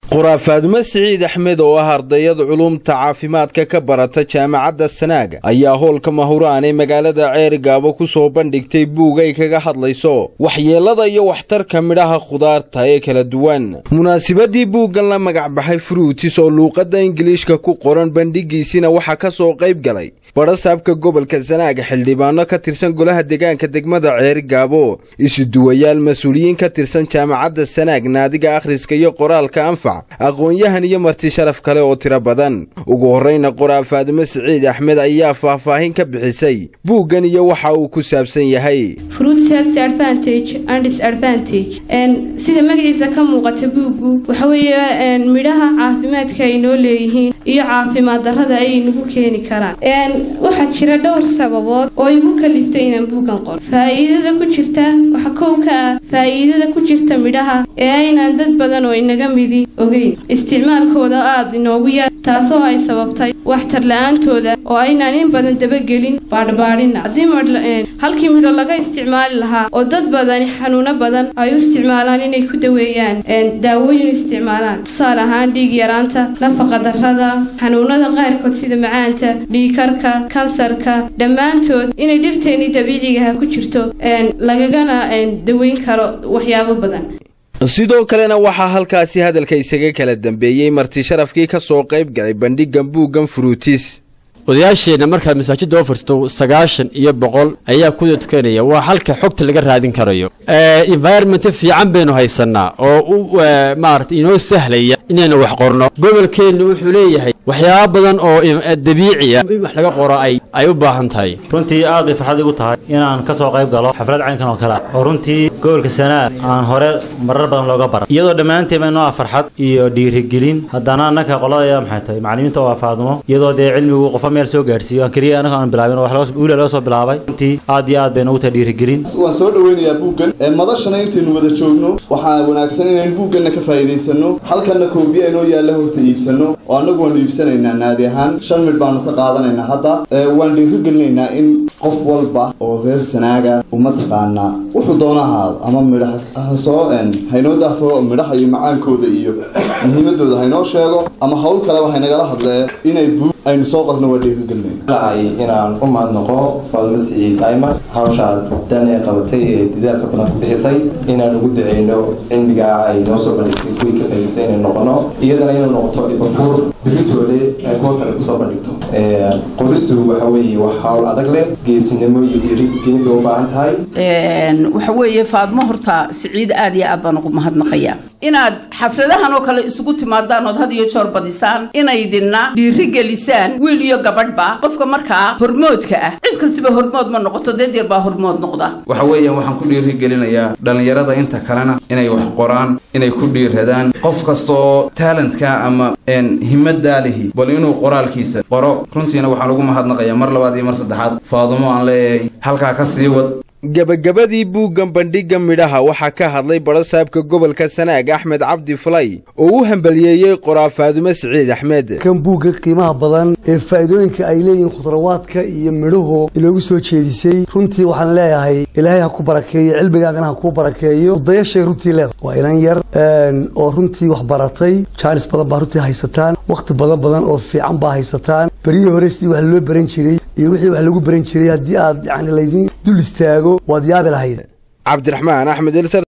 qoraa faadumo siciid axmed oo ah ardayada culuumta caafimaadka ka barata jaamacadda sanaaga ayaa howlka mahuraan ee magaalada ceerigaabo ku soo bandhigtay buug ay kaga hadlayso waxyeelada iyo waxtarka midhaha khudaarta ee kala duwan munaasibadii buuggan la magacbaxay fruutis oo luuqadda ingiliishka ku qoran bandhigiisina waxaa ka soo qayb galay badhasaabka gobolka sanaaga xildhibaano ka tirsan golaha deegaanka degmada ceerigaabo isuduwayaal mas-uuliyiin ka tirsan jaamacadda sanaag naadiga akhriska iyo qoraalka anfac aqoon-yahan iyo marti sharaf kale oo tiro badan ugu horreyna qoraa faadumo siciid axmed ayaa faahfaahin ka bixisay buuggan iyo waxa uu ku saabsan yahay sida magaciisa ka muuqata buuggu waxa weeye midhaha caafimaadka ay noo leeyihiin iyo caafimaad darrada ay nagu keeni karaan waxaa jira dhowr sababood oo igu kaliftay inaan buuggan qoro faa'iidada ku jirta waxa kow ka ah faa'iidada ku jirta midhaha ee aynaan dad badan oo inaga midi ogeyn isticmaalkooda aada inoogu yar taasoo ay sababtay waxtar la-aantooda oo aynaan in badan dabagelin baadhbaadhina haddii halkii midho laga isticmaali lahaa oo dad badani xanuuno badan ay u isticmaalaan inay ku daweeyaan daawooyin isticmaalaan tusaale ahaan dhiig yaraanta nafaqa darrada xanuunada qaarkood sida macaanta dhiikarka kansarka dhammaantood inay dhirteennii dabiicigaha ku jirto lagagana daweyn karo waxyaabo badan sidoo kalena waxaa halkaasi hadalka isaga kala dambeeyey marti sharafkii ka soo qayb galay bandhiggan buuggan fruutis odayaasheenna markaad masaajidda oo furto sagaashan iyo boqol ayaa kuda tukanaya waa halka xogta laga raadin karayo environment fiican baynu haysanaa oo u maarata inoo sahlaya inaynu wax qorno gobolkeennu wuxuu leeyahay waxyaaba badan oo dabiiciya in wax laga qoro ay ay u baahan tahay runtii aad bay farxad igu tahay inaan ka soo qayb galo xaflad caynkan oo kale oo runtii gobolka sanaag aan hore marar badan looga bara iyadoo dhammaanteen bay noo ah farxad iyo dhiirigelin haddana annaka qoladaya maxay tahay macallimiinta oo faadumo iyadoo dee cilmigu qofa meel soo gaarsiiyo aan keliya anaga aan bilaabin oo wiila laga soo bilaabay runtii aad iyo aad bay noogu tahay dhiirigelin waan soo dhaweynayaa buuggan madashana intaynu wada joogno waxaa wanaagsan inaynu buugganna ka faa'iidaysano halkanna koobiya inoo yaalla horta iibsano oo annagu waanu iibsanaynaa naadi ahaan shan midh baanu ka qaadanaynaa hadda waan dhiirigelinaynaa in qof walba oo reer sanaaga uma taqaanaa wuxuu doona ahaado ama midha hasoo haynoo daafo midhaha iyo macaankooda iyo muhiimadooda haynoo sheego ama hawl kaleba haynagala hadlee inay buug aynu soo qorno waa dhiirigelinayna inaan u mahadnaqo faadumo siciid ayman hawshaa dan ee qabatay ee dadaalka badan ku bixisay inaan ugu daceyno cilmigaa ay noo soo bandhigtay kuwii ka faa'idaystay inay noqono iyadana inuu noqoto ibafuur biritoole ay kuwa kale kusoo bandhigto qoristu waxa weeye wax hawl adag leh geesinimo iyo dhiirigelin bay u baahan tahay waxa weeye faadmo horta siciid aad iyo aad baan ugu mahadnaqayaa inaad xafladahan oo kale isugu timaadaan ood had iyo joor badisaan inaydinna dhiirigelisaan wiil iyo gabadhba qofka markaa hormoodka ah cid kastiba hormood ma noqoto deed yar baa hormood noqda waxa weeyaan waxaan ku dhiirigelinayaa dhallinyarada inta kalena inay wax qoraan inay ku dhiiradaan qof kasta oo taalentka ama himadaa lihi bal inuu qoraalkiisa qoro runtiina waxaan ugu mahadnaqayaa mar labaad iyo mar saddexaad faadumo aan leeyahay halkaa ka sii wad gebagabadii buuggan bandhigga midhaha waxaa ka hadlay badhasaabka gobolka sanaag axmed cabdi fulay oo u hambaliyeeyey qoraa faadumo siciid axmed kan buugga qiimaha badan ee faa'iidooyinka ay leeyihiin khudrawaadka iyo midhuhu inoogu soo jeedisay runtii waxaan leeyahay ilaahay ha ku barakeeyo cilmigaagana ha kuu barakeeyo udayashay runtii leedahay waa inan yar oo runtii wax baratay jaanis badan baa runtii haysataan wakhti badan badan oo fiican baa haysataan beryihii hore sidii wax loo baran jiray iyo wixii wax lagu baran jiray haddii aad yani laydin dul istaago waad yaabi lahayd cabdiraxmaan axmed